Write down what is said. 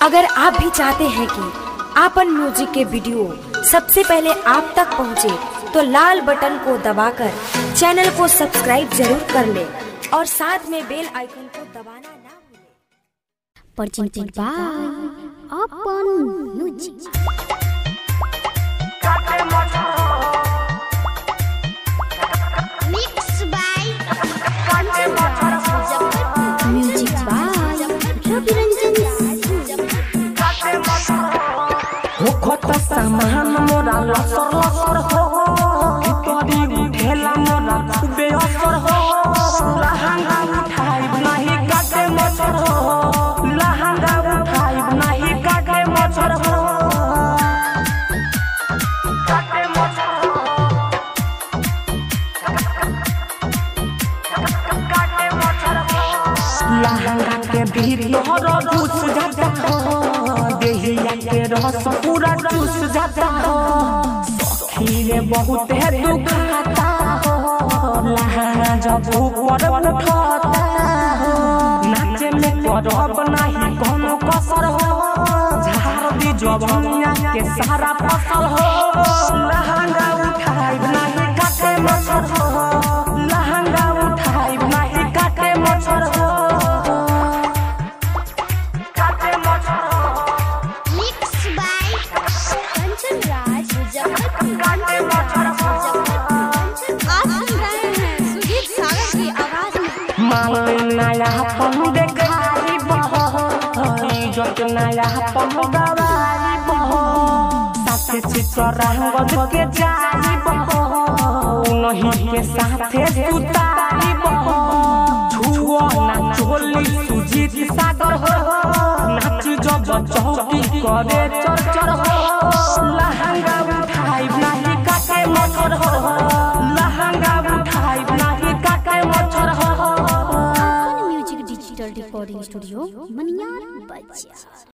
अगर आप भी चाहते हैं कि आपन म्यूजिक के वीडियो सबसे पहले आप तक पहुंचे, तो लाल बटन को दबाकर चैनल को सब्सक्राइब जरूर कर ले और साथ में बेल आइकन को दबाना ना भूलें। presented by Open Music. Mixed by Music by Ravi Ranjan होखत सामान मोरा लसर लसर हो तोरी उठेला मोरा खूबे असर हो लहंगा उठाइब नाही काटे मच्छर हो लहंगा उठाइब नाही काटे मच्छर हो काटे मच्छर हो काटे मच्छर हो लहंगा के भीतर घुस जाता हो देहिया के रस पूरा चूस जाता हो सखी रे बहुत है दुखाता हो लहंगा जब ऊपर उठाता हो नाचे में करब नहीं कोनो कसर हो झाड़ दी जवनिया के सारा फसल हो लहंगा उठाइब नहीं काटे मच्छर हो लहंगा उठाइब नहीं काटे मच्छर हो काटे मच्छर हो Mixed by Kanchan Raj Muzaffarpur. आप सुन रहे हैं सुजीत सागर की आवाज में माल नया पन देखाई बहो इज्जत नया पन गवाई बहो साथे चितरंगद के जाई बहो नहीं के साथे सुताई बहो छुओ ना चोली सुजीत सागर हो नाच जब चौकी करे चर चर हो लहंगा उठाई नहीं काटे मच्छर हो लहंगा उठाई नहीं काटे मच्छर हो Open Music Digital Recording Studio, Maniar Baja.